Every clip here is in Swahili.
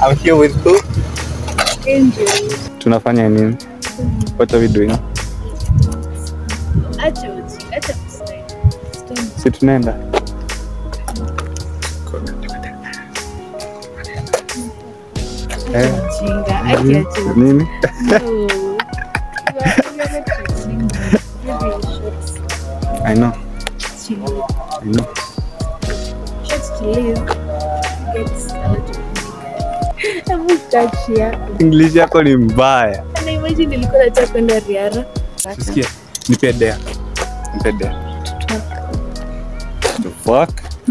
I'm here with who? Angel. Tunafanya nini? What are we doing? Acha uji, acha kusema. Stone. Si tunaenda. Eh, Ujinga, acha nini? acha. Nini? No. You are really pretending. Really short. I know. Chill. I know. Short to live. Gets a lot of money. Hebu start here. English yako ni mbaya. Na imagine nilikuwa nataka kwenda Riara. Sikia, nipe dea. Nipe dea. The fuck?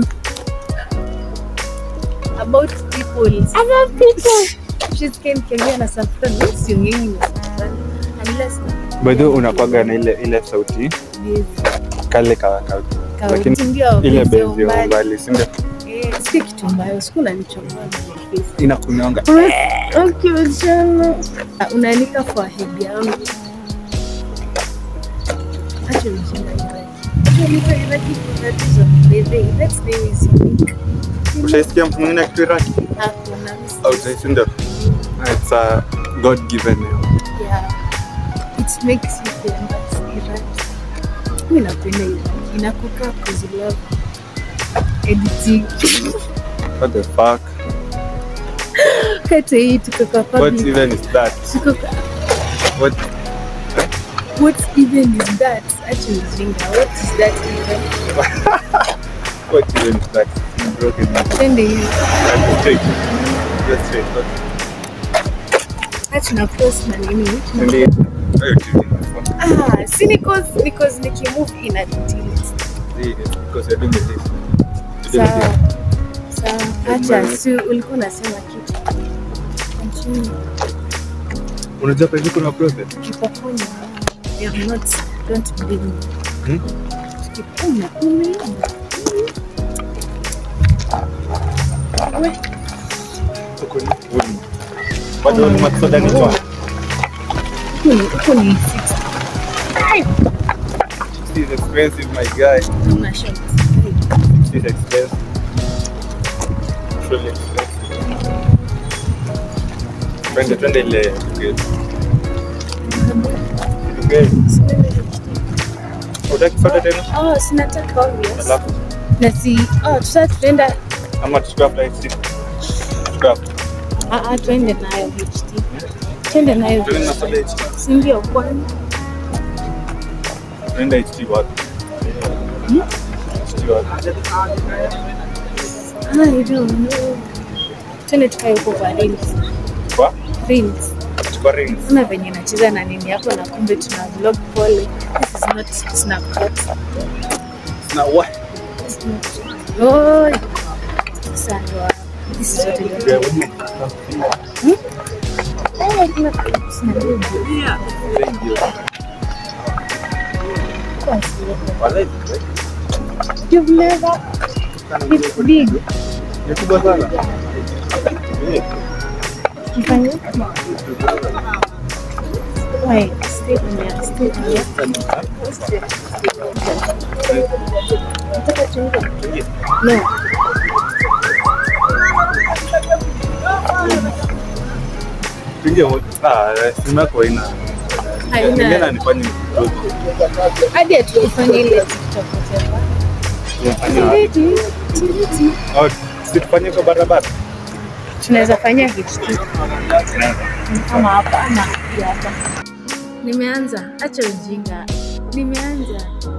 About people. About people. She's can Kenya na Safran. What's your name? Unless By the way, unakwaga na ile ile sauti this kale ka, ka lakini ndio ile bezi bezi ya umbali. umbali, si ndio? Eh, si kitu mbaya, siku unanichomoa kwenye face. Inakunyonga. Okay, chana. Ah, Unaanika forehead yangu. Acha ujinga Ibrahim. Acha nipe Iraki kuna tatizo. Bebe, that name is unique. Ushaisikia mtu mwingine akituiraki? Hakuna, Au si ndio? It's a God given name. yeah. It makes you famous, Iraki. Mimi napenda Iraki. Inakukaa cause you love editing. What the fuck? Kata hii tuko kwa What public. even is that? Tuko kwa What What even is that? Acha ujinga. What is that even? what even is that? Broken. Twende hivi. That's straight. That's straight. Okay. Acha na post na nini? Ndio. Hayo tu ni Ah, si because because nikimove ina delete. See, it's because you're doing this. You're doing Sawa. this. Sawa. Acha si ulikuwa unasema kitu. Continue. Unajua pale kuna process. Ukipokonya. I am not don't blame me. Hmm? Ukiponya umeenda. We, Huko ni volume. Bado volume ya soda ni kwa. huku ni huku ni 60. This is expensive my guy. Una short. This is expensive. Truly expensive. Twende twende ile okay. Okay. Utaki soda tena? Oh, sinataka obvious. Alafu Na si oh, tusa tuenda ama tuchukue after HT. Tuchukue after. ah ah tuende nayo HT. Tuende nayo. Tuende na soda HT. Si ndio kwani? Tuende HT wapi? HT wapi? I don't know. Tuende tukae huko kwa reels. Kwa? Reels. Chukua rings. Kuna venye nacheza na nini yako na kumbe tuna vlog pole. This is not Snapchat. Na what? Oh. Sasa ndo this is what it Yeah, is. women. Eh, kuna sina ndugu. Thank you. Kwa sio. Walai, You've never it's big. ni kubwa sana. Mfanye. Wait, stay here, stay here. Stay. Nataka tuende. No. Tuingie wote. Ah, simu yako haina. Haina. Ningena nifanye mtoto. hadi hatuifanye ile TikTok whatever. Nifanye Tiriti, tiriti. Oh, si tufanye kwa barabara. tunaweza fanya HT kama hapa ama pia hapa. Nimeanza, acha ujinga. Nimeanza.